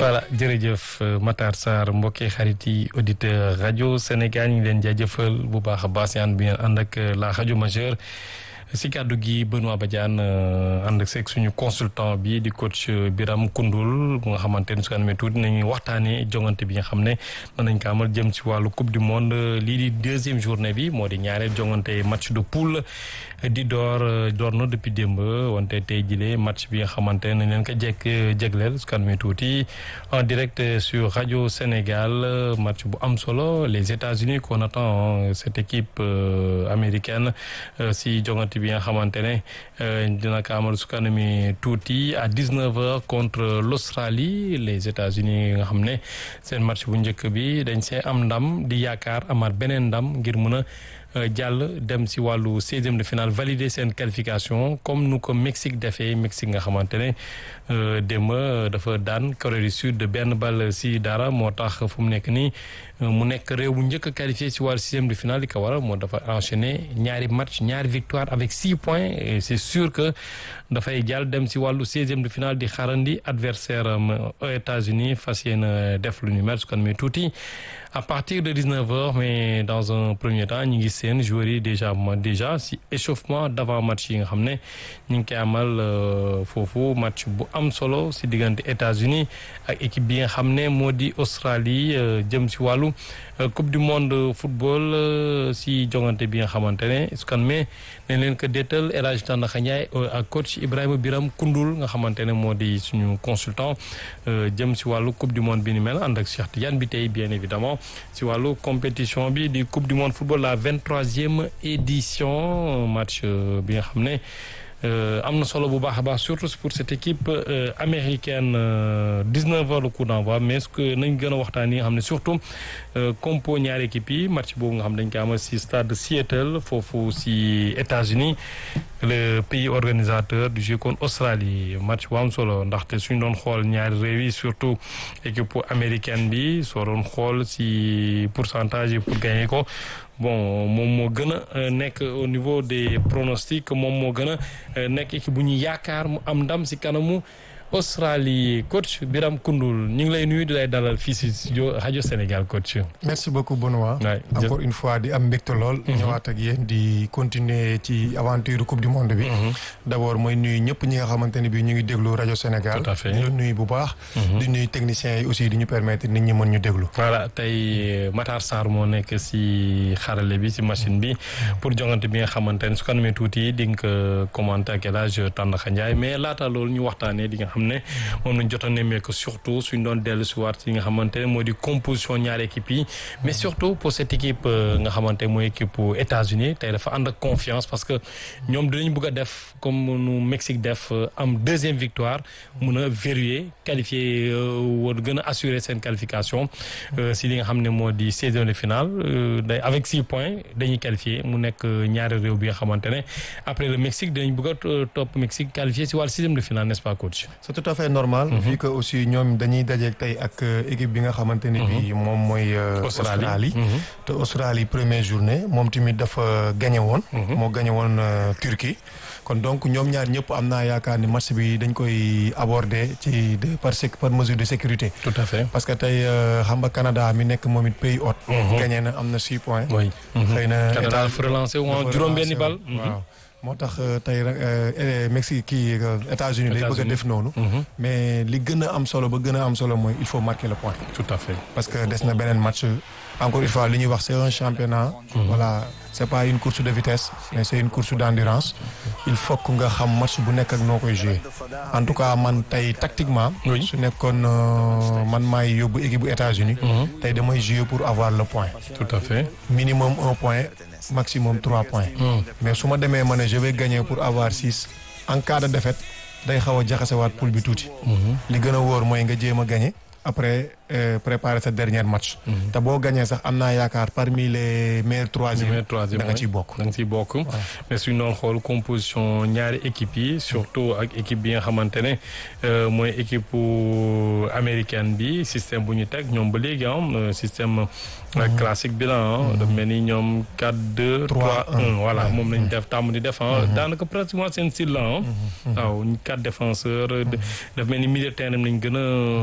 voilà jërëjëf Matar Sarr mbokki xarit yi auditeur rajo Sénégal ñu ngi leen jaajëfal bu baax a baax yaan bi ngeen ànd ak la rajo majeure si kàddu gi Benoît Badiane ànd ak seeg suñu consultant bi di coach Biram Koundoul bu nga xamante ni su ko amee tuuti nañuy waxtaanee jongante bi nga xam ne mën nañ ko amal jëm ci wàllu coupe du monde lii di deuxième journée bi moo di ñaareel jongante match de poule di door door na depuis démb wante tey jile match bi nga xamante ne nañ leen ko jekk jégleel su ko amee tuuti en direct sur rajo Sénégal match bu am solo les États-Unis qu'on attend cette équipe américaine si jongante bi nga xamante ne dina ko amal su kanami tuuti à 19h contre l'Australie les États-Unis nga xam ne seen match bu njëkk bi dañ see am ndam di yaakaar amaat beneen ndam ngir mën a jàll dem si wàllu seizième de finale valider seen qualification comme nu ko Mexique defee Mexique nga xamante ne démb dafa daan Corée du Sud de benn bal si dara moo tax fu mu nekk nii mu nekk réew bu njëkk a qualifié si wàllu sixième de finale li ko waral moo dafa enchaîné ñaari match ñaari victoire avec six points et c'est sûr que dafay jàll dem si wàllu seizième de finale di xarandi adversaire am États-Unis fas yéene def lu ñu mel su ko amee tuuti à partir de 19h mais dans un premier temps ñu ngi seen joueurs yi déjà déjà si échauffement d'avant match yi nga xam ne ñu ngi koy amal foofu match bu am solo si diggante États-Unis ak équipe bi nga xam ne moo di Australie jëm si wàllu coupe du monde football si jongante bi nga xamante ne su kan mais nañ leen ko déetal El Hadj Tandakha Ndiaye ak coach Ibrahima Biram Koundoul nga xamante ne moo di suñu consultant jëm si wàllu coupe du monde bi ni mel ànd ak Cheikh Tidiane bi tey bien évidemment si wàllu compétition bi di coupe du monde football la vingt-troisième édition match bi nga xam ne am na solo bu baax a baax surtout pour cette équipe américaine 19 heures le coup d'envoi mais ce que nañ gën a waxtaan yi nga xam ne surtout compo ñaari équipe yi match boobu nga xam dañ ko amal si stade Seattle foofu si États-Unis le pays organisateur du jeu contre Australie match bu am solo ndaxte suñ doon xool ñaari réew yi surtout équipe américaine bi soo doon xool si pourcentage yi pour gagner ko bon moom moo gën a nekk au niveau des pronostics moom moo gën a nekk équipe bu ñu yaakaar mu am ndam si kanamu Australie coach Biram Koundoul ñu ngi lay nuyu di lay dalal fii si studio rajo Sénégal coach. merci beaucoup Benoît. encore une fois di am mbégte lool. ñëwaat ak yéen di continuer ci aventure coupe du monde bi. d' abord mooy nuyu ñëpp ñi nga xamante ne bii ñu ngi déglu rajo Sénégal. tout à fait di la nuyu bu baax. di nuyu techniciens yi aussi di ñu permettre nit ñi mën ñu déglu. voilà tey Matar Sarr moo nekk si xarale bi si machine bi pour jongante bi nga xamante ne su ko amee tuuti di nga ko commenter ak El Hadj Tandakha Ndiaye mais laata loolu ñu waxtaanee di nga xam ne moom lañ jot a nemmeeku surtout suñ doon dellu si waat yi nga xamante ne moo di composition ñaari équipe yi mais surtout pour cette équipe nga xamante mooy équipe États-Unis tey dafa ànd ak confiance parce que ñoom dinañ bëgg a def comme nu Mexique def am deuxième victoire mun a verrouiller qualifier war gën a assurer seen qualification si li nga xam ne moo di seizième de finale day avec six points dañuy qualifier mu nekk ñaari réew bi nga xamante ne après le Mexique dinañ bëgg a topp Mexique qualifié si wàllu sixième de finale n'est-ce pas coach c'est tout à fait normal. vu que aussi ñoom dañuy dajeeg tey ak équipe bi nga xamante ne bii moom mooy. Australie te Australie première journée moom tamit dafa gagné woon. moo gagné woon Turquie. kon donc ñoom ñaar ñëpp am naa yaakaar ni match bi dañ koy aborder ci de par par mesure de sécurité. tout à fait parce que tey xam nga Canada mi nekk moom it pays hôte. gagné na am na six points. oui xëy na Canada dafa relancé woon juróom-benni bal. waaw moo tax tey Mexique kii États-Unis lay bëgg a def noonu. mais li gën a am solo ba gën a am solo mooy il faut marquer le point. tout à fait parce que des na beneen match encore une fois li ñuy wax c'est un championnat. voilà c'est pas une course de vitesse mais c'est une course d'endurance. il faut que nga xam match bu nekk ak noo koy jouer en tout cas man tey tactiquement. su nekkoon man maay yóbbu équipe bu États-Unis tey damay jouer pour avoir le point. tout à fait minimum un point. maximum trois points. mais su ma demee ma ne je vais gagner pour avoir six en cas de défaite day xaw a jaxasewaat poule bi tuuti. li gën a wóor mooy nga jéem a gagner après préparer sa dernier match. te boo gagné sax am naa yaakaar parmi les meilleurs troisième. da nga ciy bokk da nga ciy bokk. mais suñu doon xool composition ñaari équipe yi surtout ak équipe bi nga xamante ne mooy équipe américaine bi système bu ñu teg ñoom ba léegi am système. classique bi la ah. daf mel ni ñoom 4 2 3 1 voilà moom lañ def tàmm di def ah. daanaka pratiquement seen style la ah. waaw quatre défenseurs. daf mel ni milieu terrain lañ gën a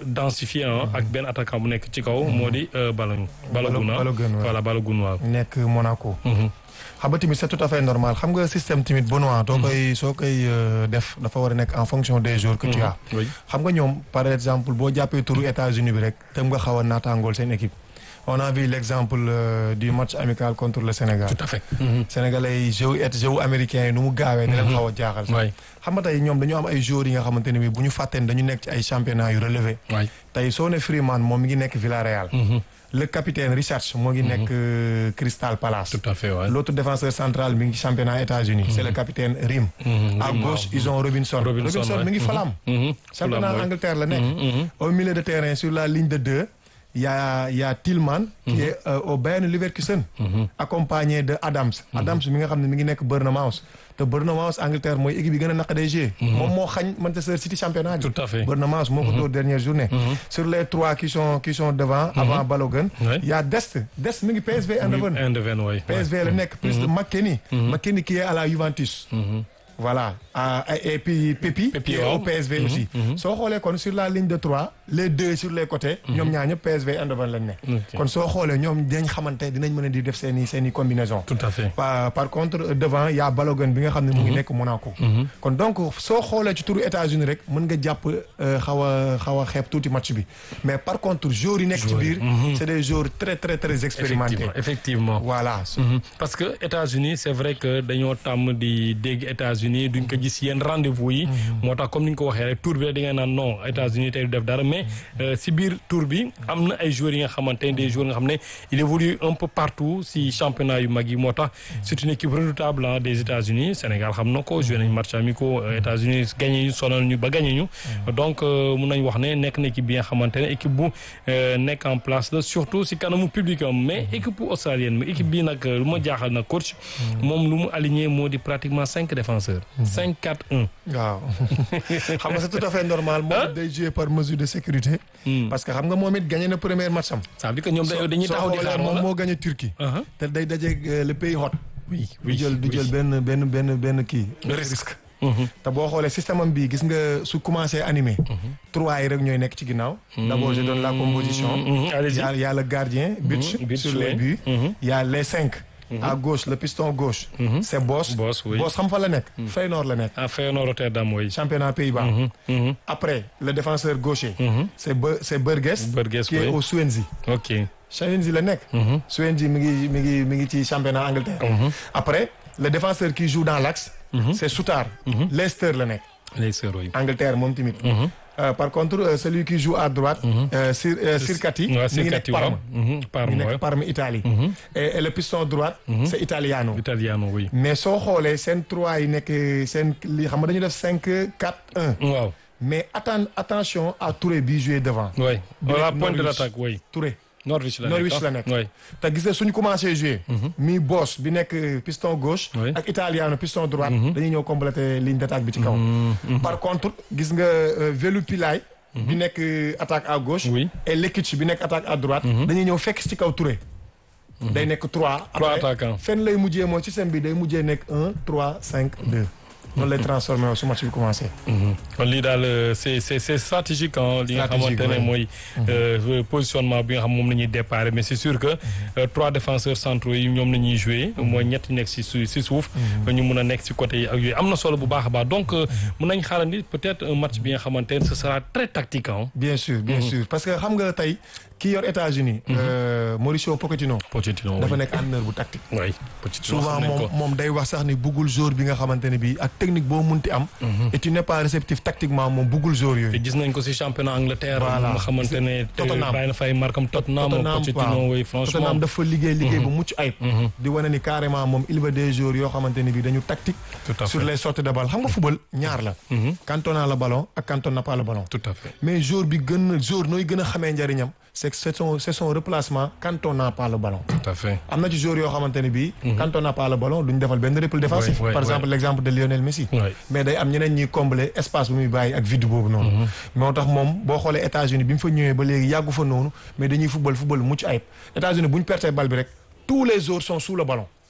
densifié ak benn attaquant bu nekk ci kaw moo di Balogun. Balogun voilà Balogun waaw. nekk Monaco. xam nga tamit c'est tout à fait normal xam nga système tamit Benoît. soo koy soo koy def dafa war a nekk en fonction des joueurs que tu as. xam nga ñoom par exemple boo jàppee turu États-Unis bi rek tam nga xaw a naataangool seen équipe. on a vu l'exemple euh, du match amical contre le Sénégal. tout à fait. Sénégalais yi jeu et jeu américain yi nu mu gaawee. di leen xaw a jaaxal sax. xam nga tey ñoom dañoo am ay joueurs yi nga xamante ne bii bu ñu fàtteen dañu nekk ci ay championnats yu relevé. tey soo ne Freeman moom mi ngi nekk Villarreal. le capitaine Richards moo ngi nekk Crystal Palace. tout à fait waay l'autre défenseur central mi ngi championnat États-Unis c'est le capitaine Rim. à gauche ils ont Robinson. Robinson mi ngi Fulham. championnat Angleterre la nekk. au milieu de terrain sur la ligne de deux. y a y a Tillman qui est euh, au Bayern Leverkusen accompagné de Adams Adams mi nga xam ne mi ngi nekk Bournemouth te Bournemouth Angleterre mooy équipe yi gën a naqadee jouer moom moo xañ Manchester City championnat bi tout à fait Bournemouth moo ko dóor dernière journée sur les trois qui sont qui sont devant avant Balogun y a Dest Dest mi ngi PSV Eindhoven PSV la nekk plus de McKennie McKennie qui est à la Juventus voilà ah et puis Pépi. Pépi qui est au PSV aussi. soo xoolee kon sur la ligne de trois les deux sur les côtés. ñoom ñaar ñëpp PSV Eindhoven lañ ne. kon soo xoolee ñoom dinañ xamante dinañ mën a di def seen i seen i combinaison. tout à fait par par contre devant y a Balogun bi nga xam ne mu ngi nekk Monaco. kon donc soo xoolee ci turu États-Unis rek mën nga jàpp xaw a xaw a xeeb tuuti match bi mais par contre joueurs yi nekk ci biir. c'est des joueurs très très très expérimentés. effectivement voilà. parce que États-Unis c'est vrai que dañoo tàmm di dégg États-Unis duñ ko gis yenn rendez-vous yi moo tax comme ni nga ko waxee rek tour bi da ngay naan non États-Unis tey du def dara mais si biir tour bi am na ay joueurs yi nga xamante ne des joueurs nga xam ne il évolue un peu partout si championnat yu mag yi moo tax c'est une équipe redoutable des États-Unis Sénégal xam na ko joué nañ match amicaux États-Unis gagné ñu sonal ñu ba gagné ñu donc mun nañ wax ne nekk na équipe bi nga xamante ne équipe bu nekk en place la surtout si kanamu public am mais équipe bu australienne mais équipe bii nag lu ma jaaxal nag coach moom lu mu aligné moo di pratiquement cinq défenseurs 5 4 1. waaw xam nga c'est tout à fait normal. moom day jouer par mesure de sécurité. parce que xam nga moom it gagné na premier match am. ça veut dire que ñoom dañuy taxaw di xaar moom moo gagné Turquie. te day dajeeg le pays hôte. oui du jël du jël benn benn benn benn kii. risque. te boo xoolee système am bii gis nga su commencé animé. trois yi rek ñooy nekk ci ginnaaw. d'abord je donne la composition. allez-y y a y a le gardien. but sur les buts. y a les cinq. à gauche le piston gauche. c'est Bos. Bos oui Bos xam fa la nekk. Feyenoord la nekk. ah Feyenoord Rotterdam oui. championnat Pays-Bas. après le défenseur gaucher. c'est Be c'est Burgess. Burgess qui est au Swansea. ok Swansea la nekk. Swansea mi ngi mi ngi mi ngi ci championnat Angleterre. après le défenseur qui joue dans l'axe. c'est Souttar. Leicester la nekk. Leicester oui. Angleterre moom tamit. Euh, par contre euh, celui qui joue à droite. euh, Sir Sirkati. waaw mi ngi nekk Sirkati Parme. waaw. Parme mi ngi waaw. nekk Parme Italie. et et le piston droite. c'est Italiano. Italiano oui. mais soo xoolee seen trois yi nekk seen li xam nga dañu def cinq quatre un. waaw. mais atten attention à Touré bi joué devant. oui. Bi voilà nekk point de Norwich. l'attaque oui. Touré Norwich la nekk Norwich ah. la nekk. oui. te gis nga suñu commencé jouer. mi Boss bi nekk piston gauche. Oui. ak Italiano piston droite. dañuy ñëw compléter ligne d'attaque bi ci kaw. par contre gis nga euh, Velu Pilay. bi nekk euh, attaque à gauche. Oui. et Lekic bi nekk attaque à droite. dañuy ñëw fekk ci kaw Touré. day nekk trois. Trois après, attaquants. fenn lay mujjee mooy système bi day mujjee nekk un trois cinq deux. noonu lay transformé wu su match bi commencé. kon lii daal euh, c'est c'est c'est stratégique ah li nga Stratégique, xamante ne ouais. mooy euh, positionnement bi nga xam moom la ñuy déparé mais c'est sûr que euh, trois défenseurs centraux yi ñoom la ñuy jouer mooy ñett ñu nekk si su si suuf ñu mun a nekk si côté yi ak yooyu am na solo bu baax a baax donc euh, mun nañ xaarandi peut-être un match bi nga xamante ne ce sera très tactique ah bien sûr bien sûr parce que xam nga tey ki yor États-Unis euh, Mauricio Pochettino. Pochettino dafa oui. nekk entraîneur bu tactique. oui Pochettino souvent xam nañ ko. moom moom day wax sax ni buggul jour bi nga xamante ne bii ak technique boo munti am. et tu n'es pas réceptif tactiquement moom buggul jour te yooyu. gis nañ ko si championnat Angleterre. Voilà. nga xamante ne te Tottenham. bàyyi na fay markam Tottenham. Tottenham Pochettino waaw. oui franchement. Tottenham dafa liggéey liggéey bu mucc ayib. di wane ni carrément moom il veut des joueurs yoo xamante ne bii dañu tactique. Tout à sur fait. les sorties de balle xam nga football ñaar la. quand on a le ballon ak quand on n'a pas le ballon. tout à fait. mais jour bi gën a jour nooy gën a xamee njariñam c'est que c'est son c'est son replacement quand on n'a pas le ballon. tout à fait. am na ci joueurs yoo xamante ne bii. quand on n'a pas le ballon duñ defal benn repli défensif. Ouais, ouais, par exemple l'exemple de Lionel Messi. Ouais. mais day am ñeneen ñuy combler espace bu muy bàyyi ak vide boobu noonu. moo tax moom boo xoolee États-Unis bi mu fa ñëwee ba léegi yàggu fa noonu mais dañuy football football mucc ayib États-Unis bu ñu pertee bal bi rek tous les joueurs sont sous le ballon.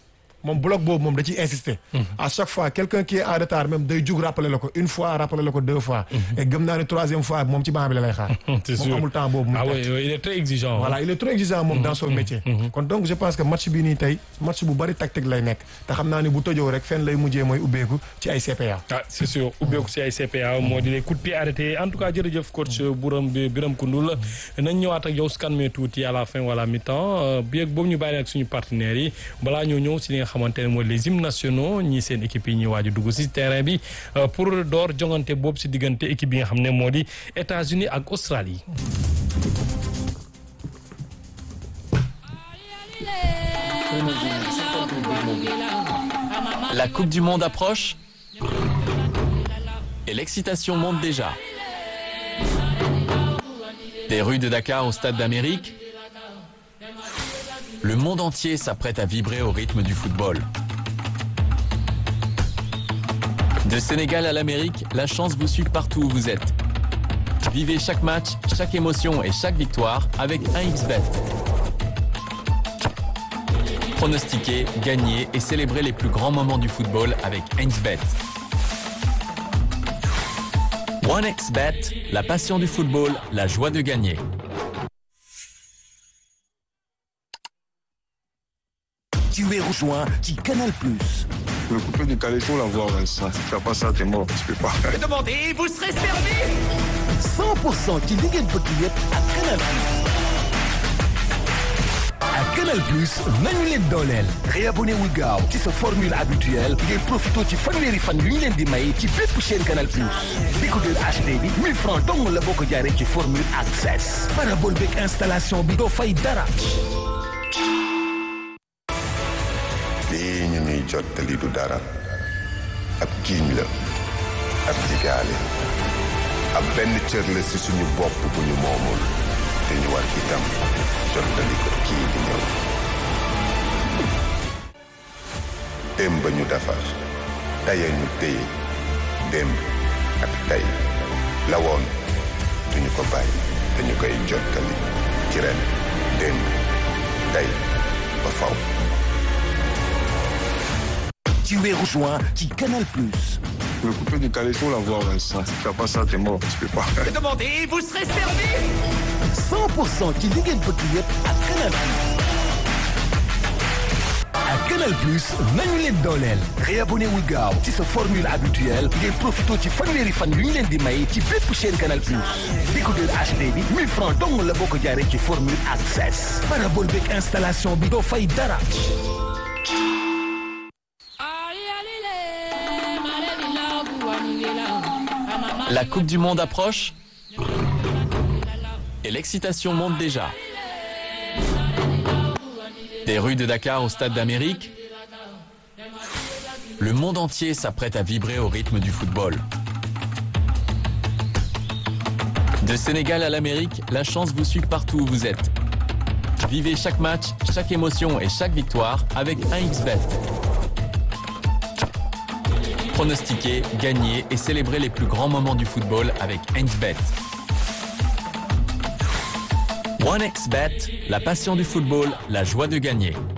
moom bloc boobu moom da ciy insister. à chaque fois quelqu'un qui est en retard même day jug rappeler la ko une fois rappeler la ko deux fois. et gëm naa ne troisième fois moom ci banc bi la lay xaar. c'est sûr moom amul temps boobu. ah oui il est très exigeant. voilà il est trop exigeant moom dans son métier. kon donc je pense que match bii nii tey match bu bari tactique lay nekk te xam naa ne bu tëjoo rek fenn lay mujjee mooy ubbeeku ci ay CPA. ah c'est sûr ubbeeku ci ay CPA moo di les coups de pied arrêtés en tout cas jërëjëf coach Bourame Birame Koundoul nañ ñëwaat ak yow su kan mee tuuti à la fin wala mi-temps bi ak boobu ñu bàyyi ak suñu partenaires yi balaa ñoo ñëw si li nga xamante ne mooy les hymnes nationaux ñii seen équipe yi ñuy waaj a dugg si terrain bi pour door jongante boobu si diggante équipe bi nga xam ne moo di États-Unis ak Australie. La Coupe du Monde approche et l'excitation monte déjà. Des rues de Dakar au Stade d'Amérique, le monde entier s'apprête à vibrer au rythme du football. De Sénégal à l'Amérique, la chance vous suit partout où vous êtes. Vivez chaque match, chaque émotion et chaque victoire avec 1xBet. Pronostiquez, gagnez et célébrez les plus grands moments du football avec 1xBet. 1xBet, la passion du football, la joie de gagner. Tu es rejoint qui Canal Plus. Le coupé du calais, faut l'avoir, Vincent. Si tu fais pas ça, t'es mort. Tu peux pas. Demandez, vous serez servi 100% ci li ngeen bëgg yëpp ak Canal Plus. ak Canal Plus nañu leen dooleel. réabonné wu gaaw ci sa formule habituelle ngay profité ci fanweeri fan yu ñu leen di may ci bépp chaîne Canal Plus. décodeur HD bi 1000 francs dong la boo ko jaaree ci formule access. parabole beeg installation bi doo fay dara. lii ñu nuy jottali du dara ab jiiñ la ab jigaale ab benn cër la ci suñu bopp bu ñu moomul te ñu war itam jottali ko kii di ñëw démb ñu defar taya ñu téye démb ak tey la woon duñu ko bàyyi te ñu koy jottali ci ren démb tey ba faw Tu es rejoint qui Canal Plus. Le coupé du calais, faut l'avoir, Vincent. Si tu fais pas ça, t'es mort. Tu peux pas. Demandez, vous serez servi 100% ci li ngeen bëgg yëpp ak Canal Plus. ak Canal Plus nañu leen dooleel. réabonné wu gaaw ci sa formule habituelle ngay profité ci fanweeri fan yu ñu leen di may ci bépp chaîne Canal Plus. décodeur HD bi 1000 francs dong la boo ko jaaree ci formule access. parabole beeg installation bi doo fay dara. La Coupe du Monde approche et l'excitation monte déjà. Des rues de Dakar au Stade d'Amérique, le monde entier s'apprête à vibrer au rythme du football. De Sénégal à l'Amérique, la chance vous suit partout où vous êtes. Vivez chaque match, chaque émotion et chaque victoire avec 1xBet. Pronostiquez, gagnez et célébrez les plus grands moments du football avec 1xBet. 1xBet, la passion du football, la joie de gagner.